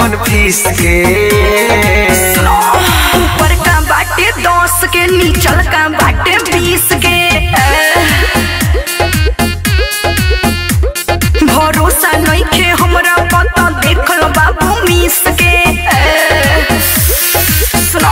अपन फीस के ऊपर का बाटे दस के नीचल का बाटे बीस के भरोसा नइखे हमरा पता देखल बाबू मिस के सुनो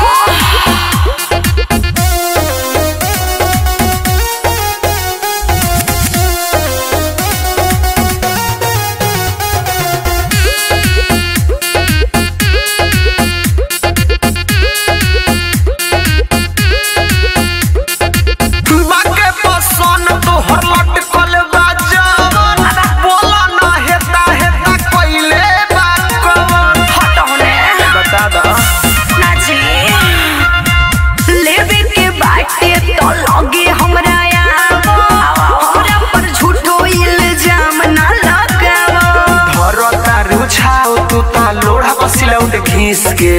बाके पसन तोहर लटकल बा जवन बोला ना हेता हेता कइले बा कवन हट होने बता दा नाची लेवे के बाटे तो लगे हमरा आवा हमरा पर झूठो इल्जाम ना लगावा भरता रुझाओ तू ता लोढ़ा बसिलौट घीस के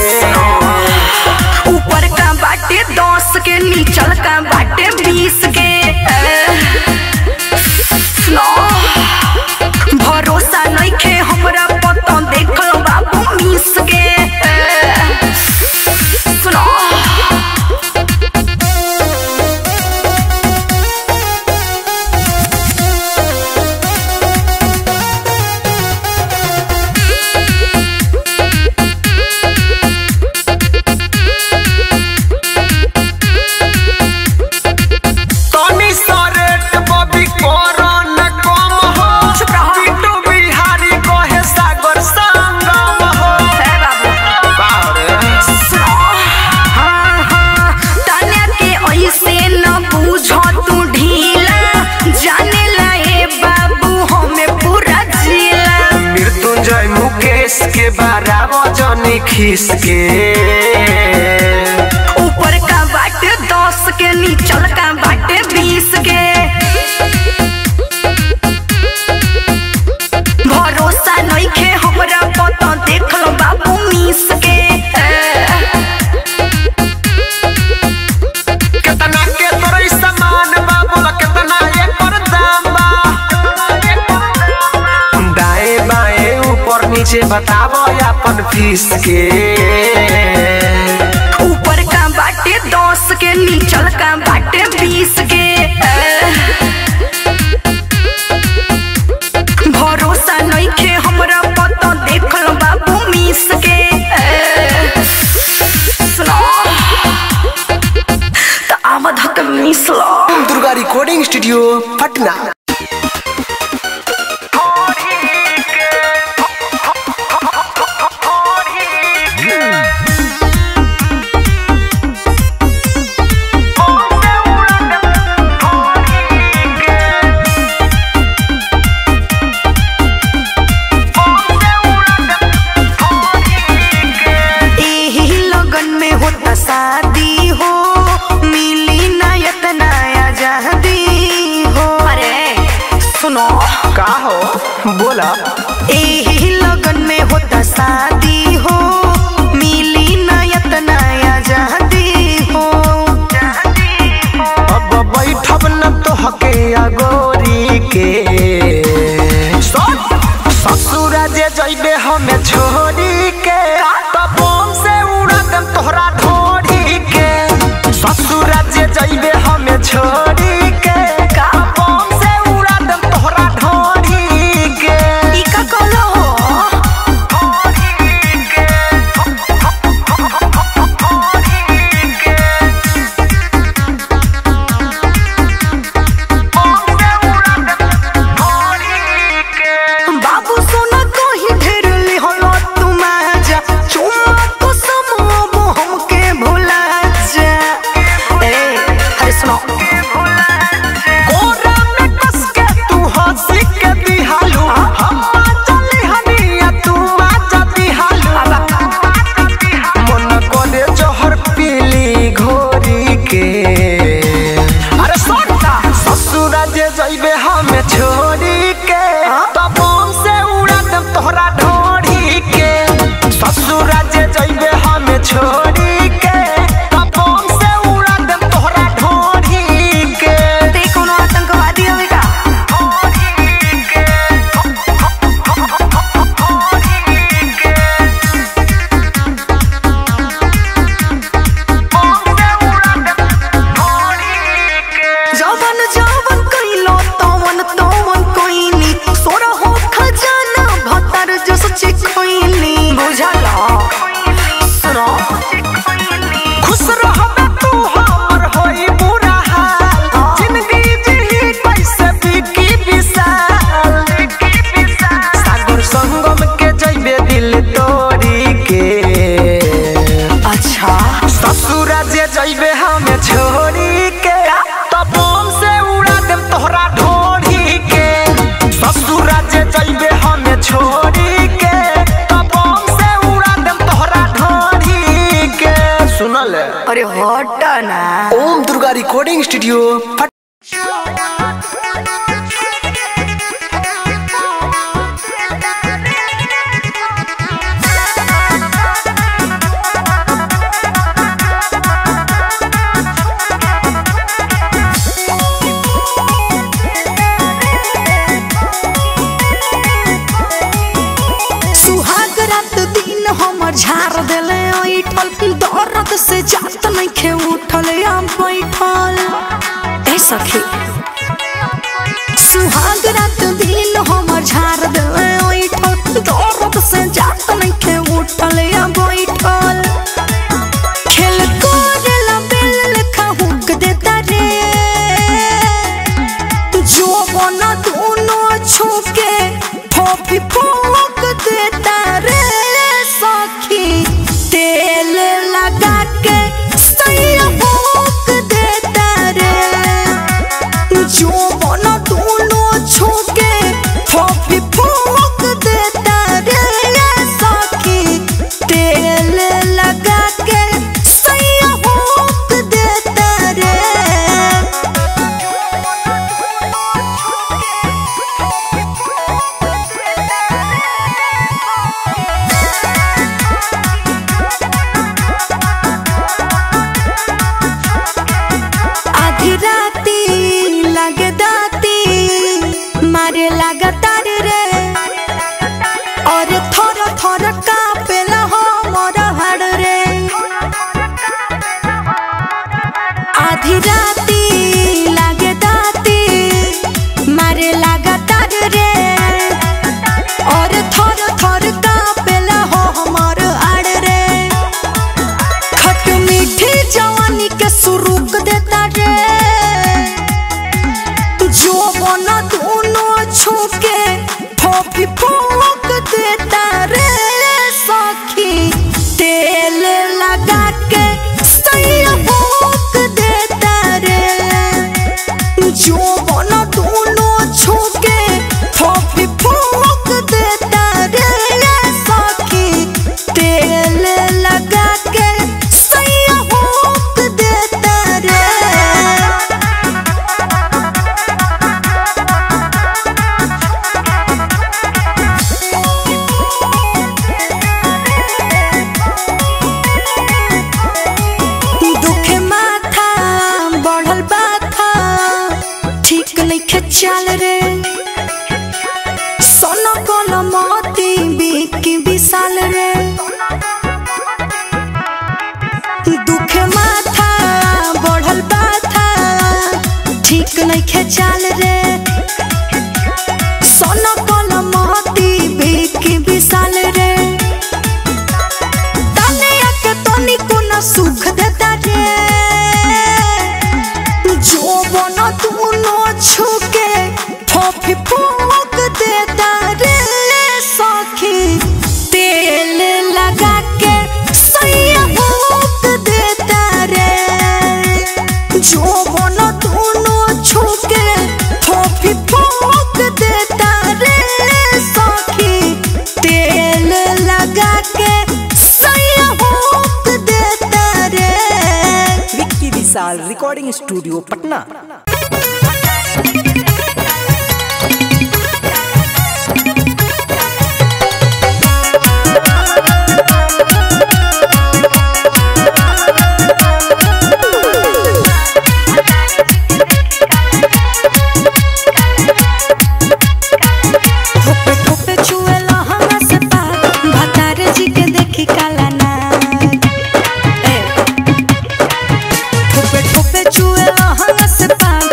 ऊपर का बाटे दस के नीचल का बाटे बीस के सुनो भरोसा नइखे हमरा पता देखल बाबू मिस के सुनो तनी सरेट बबी कोरन कम हो चुप रहो। बिट्टू बिहारी कहे सागर संगम हो हे बाबू बारे हाँ, हाँ, ताना के ऐसे न बूझो तू ढीला जाने लाए बाबू हमें पूरा जिला मृत्युंजय मुकेश के बारह वजनी खीस के ऊपर का बाटे दस के नीचल का बाटे बीस के भरोसा नइखे हमरा पता देख लो बाबू मिस के केतना के तोरे सामान बा बोला केतना एकर दाम बा दाएं बाएं ऊपर नीचे बतावो अपन फीस के ऊपर का बाटे दस के नीचल का बाटे बीस के भरोसा नइखे हमरा पता देखल बाबू मिस के सुनो त आमद हक मिस लो दुर्गा रिकॉर्डिंग स्टूडियो पटना एही लगन में होता शादी हो मिली ना इतना आजादी हो अरे सुनो का हो बोला एही लगन में होता शादी हो मिली ना इतना आजादी हो अब बैठब न तो हके अगोरी के ससुरा जे जइबे हमें छोड़ी के तब बम से उड़ा देम तोहरा ढोरी के ससुरा जे जइबे हमें छोड़ी के तब बम से उड़ा देम तोहरा ढोरी के ई का कहलो हो सुनल है अरे हट ना ओम दुर्गा रिकॉर्डिंग स्टूडियो फट सुहाग रात दिन हमर झाड़ देले ऐठल दर्द से जात नहीं खे उठल आम बैठल ए सखी सुहाग रात दिन हमर झाड़ देले ऐठल दर्द से जात नहीं खे उठल आम बैठल खेल कोरेला बेल लेखा हुक देता रे जो बना दोनों छूके फॉफी फोक देता रे सखी तेल लगा के सैया भोक देता रे जो बना दोनों छूके फॉफी फोक देता रे सखी तेल लगा के सैया भोक देता रे आधी राती लगे दाती मारे लगातार रे और थोर थोर कापेला हो मोर हाड़ रे आधी राती लगे दाती मारे लगातार रे और थोर थोर कापेला हो हमर आड़ रे खट मीठी जवानी के सुरुक देता रे जो बना दोनों छूके फॉफी फोक देता रे सखी तेल लगा के सैया भोक देता रे जो बना दोनों छूके फॉफी फोक देता रे सखी तेल लगा के सैया भोक देता रे दुखे माथा बढ़ल बाथा ठीक नहीं चल रे सोनो कोनो मोती बिकी विशाल रे दुखे माथा बढ़ल बाथा ठीक नहीं चल रे सोनो कोनो मोती बिकी विशाल रे तनिया के तनिको न सुख देता रे जो बन दूनो छुके फॉफी फूक देता रे सखी तेल लगा के सैया भूक देता रे जो बन दूनो छुके फॉफी फूक देता रे सखी तेल लगा के सैया भूक देता रे विक्की विशाल रिकॉर्डिंग स्टूडियो पटना ठोपे ठोपे छुएला हमरा से पार भतार जी के देखी काला नाग ए ठोपे ठोपे छुएला हमरा से पार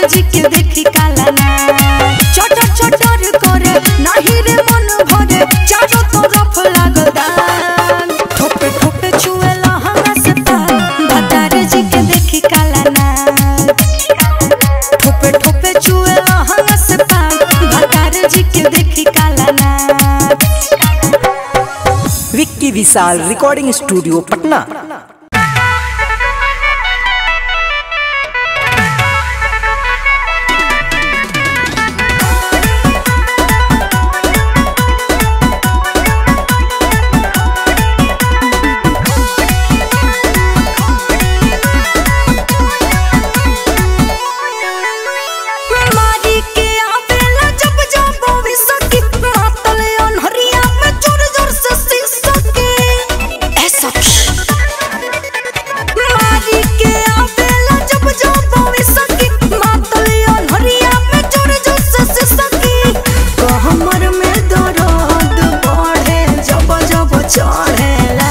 जी के देखी काला ना चटर चटर करे नाही रे मन भरे चारों तरफ लागल दान ठोपे ठोपे छुएला हमरा से पार भतार जी के देखी काला ना ठोपे ठोपे छुएला हमरा से पार भतार जी के देखी काला ना विक्की विशाल रिकॉर्डिंग स्टूडियो पटना मारी के आवेला जब जब भविष्य की मातल अनहरिया में जोर जोर से शीशा के ऐसा मारी के आवेला जब जब भविष्य की मातल अनहरिया में जोर जोर से शीशा की कमर में दर्द बढ़े जब जब चढ़ेला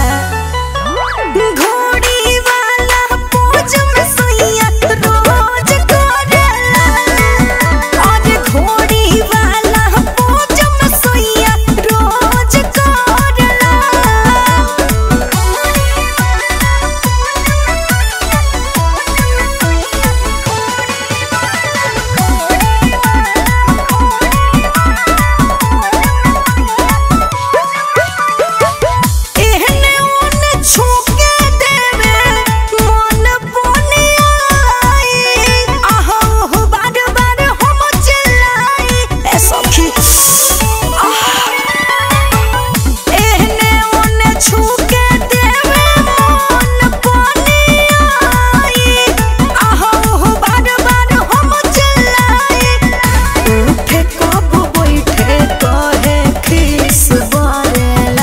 घोड़ी वाला पूछ में सैया रोज करेला अरे घोड़ी वाला पूछ में सैया रोज करेला एहने ओने छूके देवे मन बने आई आहो हो बार बार हम चिल्लाई ए सखी एहने ओने छूके देवे मन बने आई आहो हो बार बार हम चिल्लाई उठे कब बैठे कहे खिस बरेला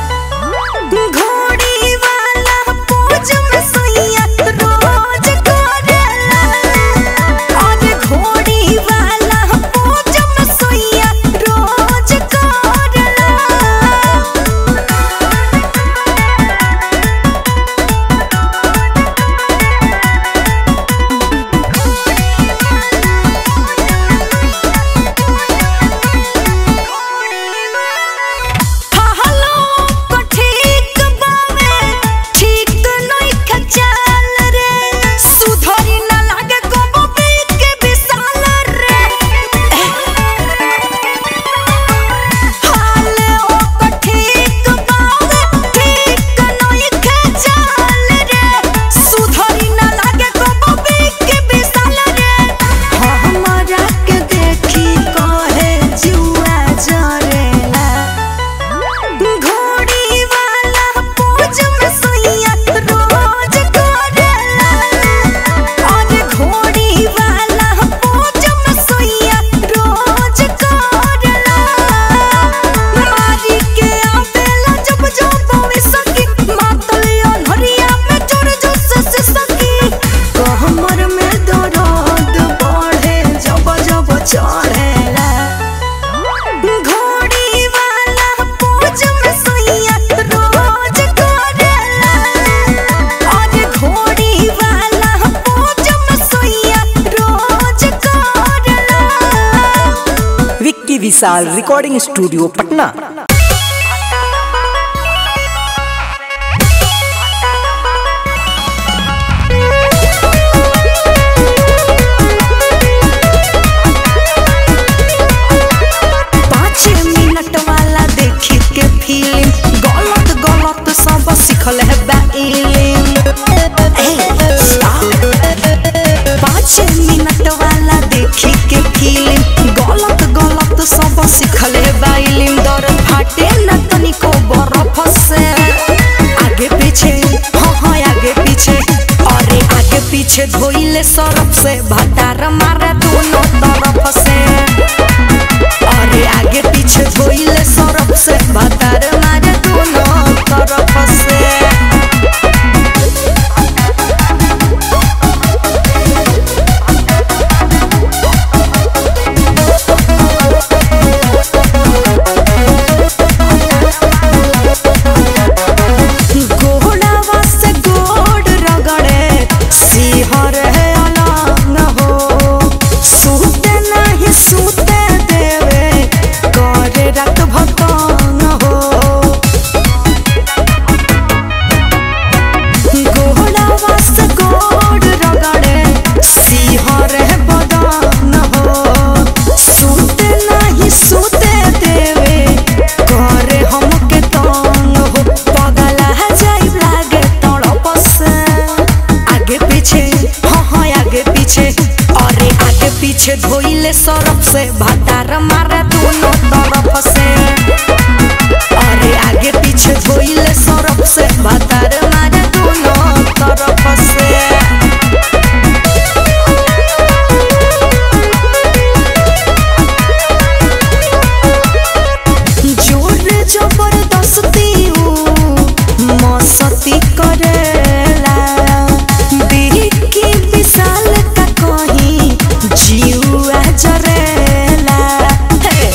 घोड़ी वाला पूछ में सैया रोज करेला अरे घोड़ी वाला पूछ में सैया रोज करेला हलो को ठीक बावे ठीक नहीं खचाल रे सुधरी न लागे को बीत के विशाल रे हाले ओ को ठीक बावे ठीक नहीं खचाल रे सुधरी न लागे को बीत के विशाल रे हमरा के देखी कहे जुआ जरेला घोड़ी वाला पूछ में सैया रोज करेला अरे घोड़ी वाला पूछ में सैया रोज करेला मारी के आवेला जब जब भविष्य की मातल अनहरिया में जोर जोर से शीशा की कमर में दर्द बढ़े जब जब चढ़ेला घोड़ी वाला पूछ में सैया रोज करेला अरे घोड़ी वाला पूछ में सैया रोज करेला विक्की विशाल रिकॉर्डिंग स्टूडियो पटना पाँच मिनट वाला देखी के फिल्म गलत गलत सब सीखल है बा इल्म ए, stop. पाँच मिनट वाला देखी के फिल्म गलत गलत सब सीखल है बा इल्म दर फाटे न तनिको बर्फ से आगे पीछे हाँ हाँ आगे पीछे अरे आगे पीछे धोइले सरफ से भटार मारे दोनों तरफ से अरे आगे पीछे धोइले सरफ से भतार मारे दोनों तरफ से घोड़ावा से गोड़ रगड़े सिंहर है अलग हो अरे आगे पीछे धोइले सरफ से भतार मारे दोनों तरफ से अरे आगे पीछे धोइले सरफ से भतार मारे दोनों तरफ से जोर जबरदस्ती ऊ मस्ती करेला बिकी विशाल का कहीं जीवा जरेला हे।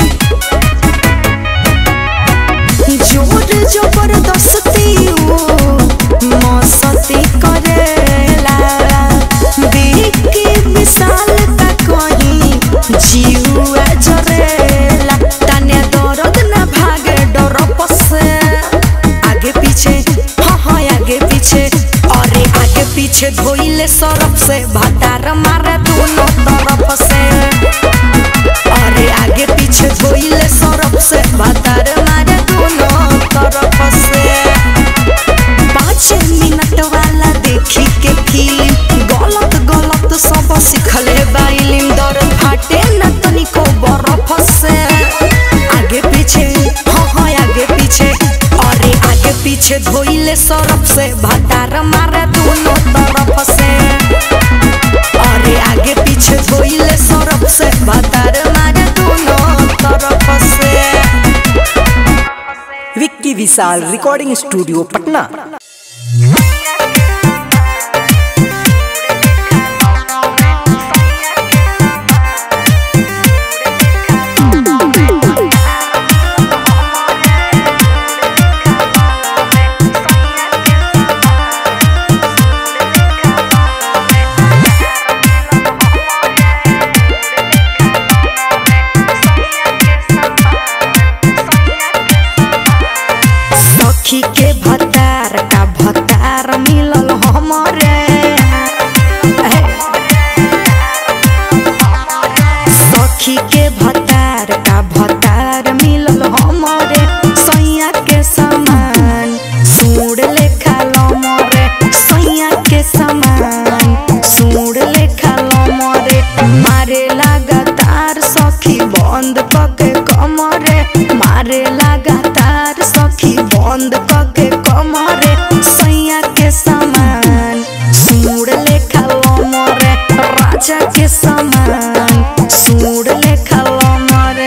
जोर जबरदस्ती ऊ मस्ती करेला बिकी विशाल का कहीं जीवा जरेला तने दर्द न भागे डर पसे आगे पीछे हाँ हाँ आगे पीछे अरे आगे पीछे धोइले सरफ से भतार मारे दोनों तरफ से अरे आगे पीछे धोइले सरफ से भतार मारे दोनों तरफ से पाँच मिनट वाला देखी के फिल्म गलत गलत सब सिखले बाइलिम दर्द फाटे न तनिको बरफ से आगे पीछे हाँ हाँ आगे पीछे अरे आगे पीछे धोइले सरफ से भतार मारे दोनों तरफ से अरे आगे पीछे धोइले सरफ से भतार मारे दोनों तरफ से विक्की विशाल रिकॉर्डिंग स्टूडियो पटना सखी के भतार का भतार मिलल हमरे सखी के भतार का भतार मिलल हमरे सैया के समान सूड़ लेखा लमरे सैया के समान सूड़ लेखा लमरे मारे लगातार सखी बंद कके कमरे मारे लगातार सखी बंद कके कमरे सैया के समान सूड़ लेखा लमरे राजा के समान सूड़ लेखा लमरे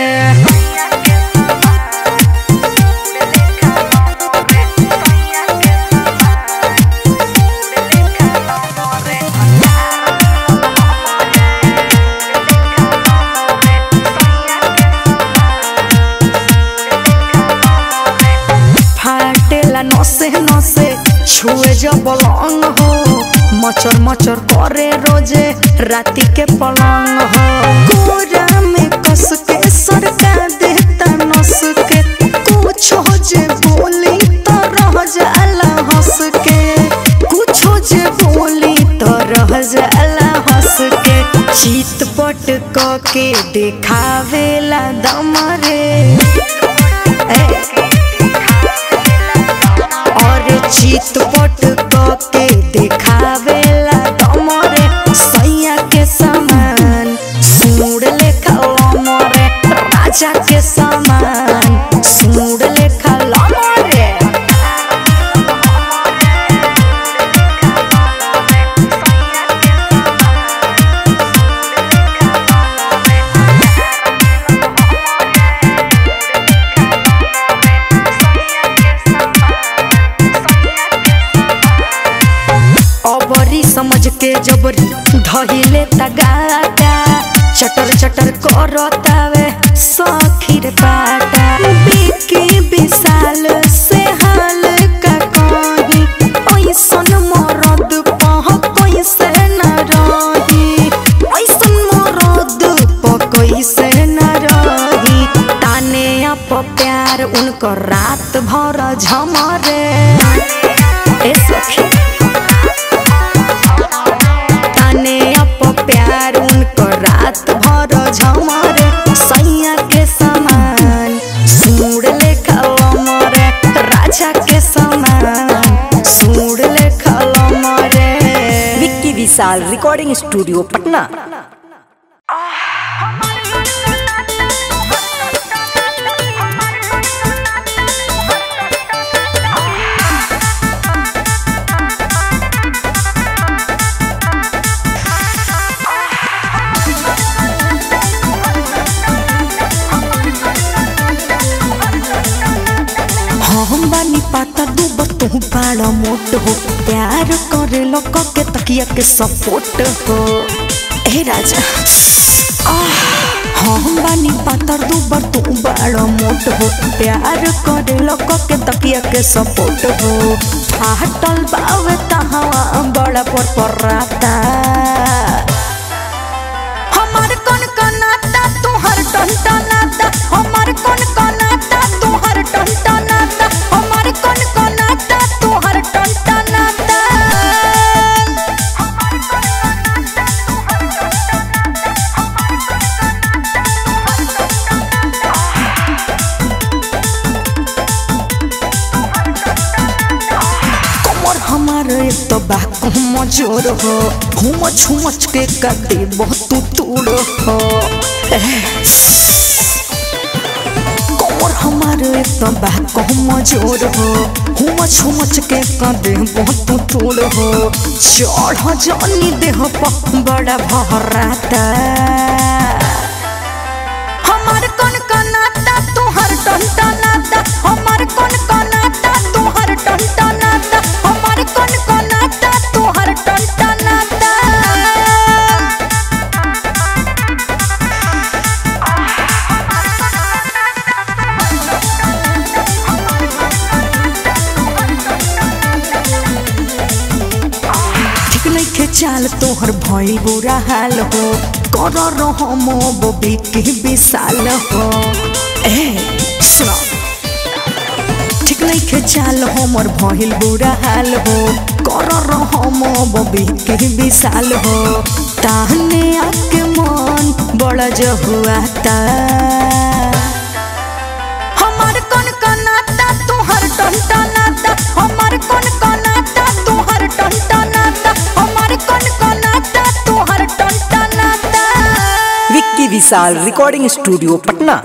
फाटेला नसे नसे छुए जब पलंग हो मचर मचर करे रोजे राती के पलंग हो कोरा में कस के सरका देता नस के कुछ हो जे बोली तो रह जाला हंस के कुछ हो जे बोली तो रह जाला हंस के चित पट क के देखावेला दम रे ए, और चित पट के देखावेला दमरे सैया के समान सूड़ लेखा लमरे राजा के समान सूड़ लेखा लमरे अबरी समझ के जबरी धहिले तगाता चटर चटर करतावे सखीर पाटा बिके विशाल से हाल का कही ऐसन मरद पह कैसे न रही ऐसन मरद पह कैसे न रही ताने अप प्यार उनकर रात भर झमरे ए सखी ताने अप प्यार उनको रात भर झमरे सैया के समान सूड़ लेखा लमरे राजा के समान सूड़ लेखा लमरे विक्की विशाल विशाल रिकॉर्डिंग स्टूडियो पटना हम बानी पाता दूब तू बड़ा मोट हो प्यार करे लोग के तकिया के सपोर्ट हो ए राजा आह, हम बानी पातर दूबर तू बड़ा मोट हो प्यार करे लोग के तकिया के सपोर्ट हो फाटल बावे तहावा बड़ा पर पराता हमार कौन कनाता तुहर टनटनाता हमार कौन कनाता तुहर टनटनाता हमार कौन कनाता तुहर टनटनाता कमर हमार एक तो बाकू मजोर हो हुमच हुमच के कदे बहुत तूड़ हो एह। कमर हमार एक तो बाकू मजोर हो हुमच हुमच के कदे बहुत तूड़ हो चढ़ जानी देह पर बड़ा भराता हमार कौन कनाता तुहर टनटनाता हमार कौन कनाता तुहर टनटनाता हमार कौन कनाता तुहर टनटनाता ठीक नइखे चाल तोहर भइल बुरा हाल हो कर रहो मोबी के विशाल हो ए सुनो ठीक नइखे चाल हमर भइल बुरा हाल हो कर रहो मोबी के विशाल हो ताहने आके मन बड़ा जहुआता हमार कौन कनाता तुहर टनटनाता हमार कौन कनाता तुहर टनटनाता हमार कौन कनाता तुहर टनटनाता विक्की विशाल रिकॉर्डिंग स्टूडियो पटना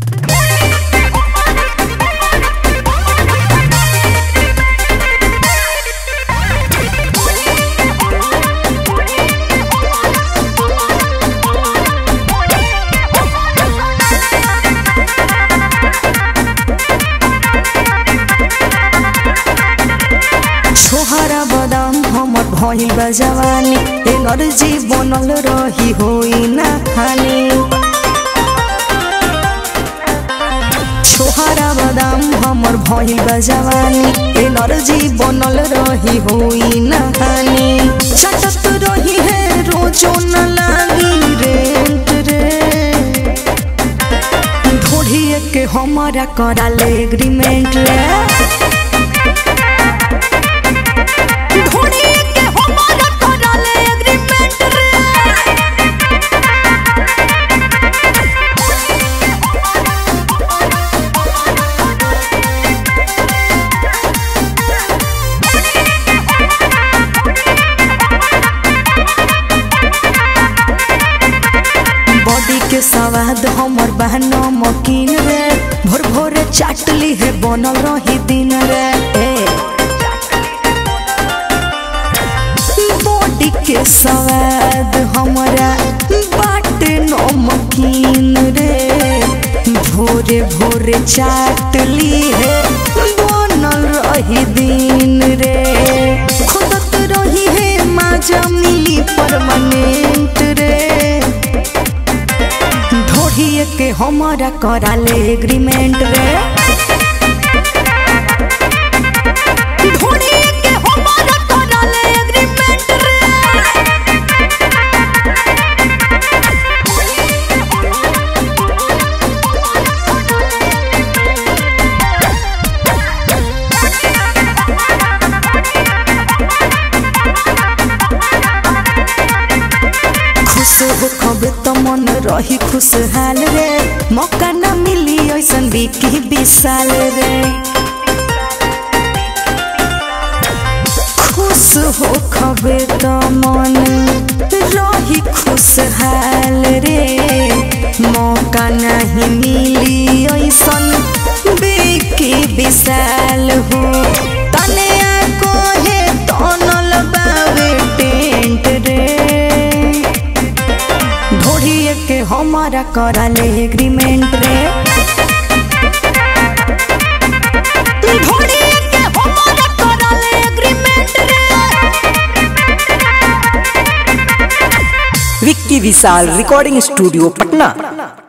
छोहरा बदाम हमर भइल बा जवानी एनर्जी बनल रही होई ना हानि छोहरा बदाम हमर भइल बा जवानी एनर्जी बनल रही होई ना हानि छटत रही है रोजो न लागी रेंट रे ढोढ़िए के हमारा कराले एग्रीमेंट रे ढोढ़िए के हमारा कराले एग्रीमेंट रे बॉडी के स्वाद हमर बहन मकीन रे भोर भोरे चाटली है बनल रही दिन रे ए बॉडी के स्वाद हमरा बाटे नमकीन रे भोरे भोरे चाटली है बनल रही दिन रे खुदत रही है माजा मिली परमानेंट रे ढोढ़िए के हमारा कराले एग्रीमेंट रे ढोढ़िए के हमारा कराले एग्रीमेंट रे खुश हो खबे तो मन रही खुशहाल रे मौका न मिली ऐसन बिकी विशाल रे खुश खुश हो खबे त मन रही खुशहाल रे मौका नहीं मिली ऐसन बेके विशाल हो तने को है तनल बावे टेंट रे ढोढ़िए के हमारा कराले एग्रीमेंट रे ढोढ़िए के हमारा कराले एग्रीमेंट रे विक्की विशाल रिकॉर्डिंग स्टूडियो पटना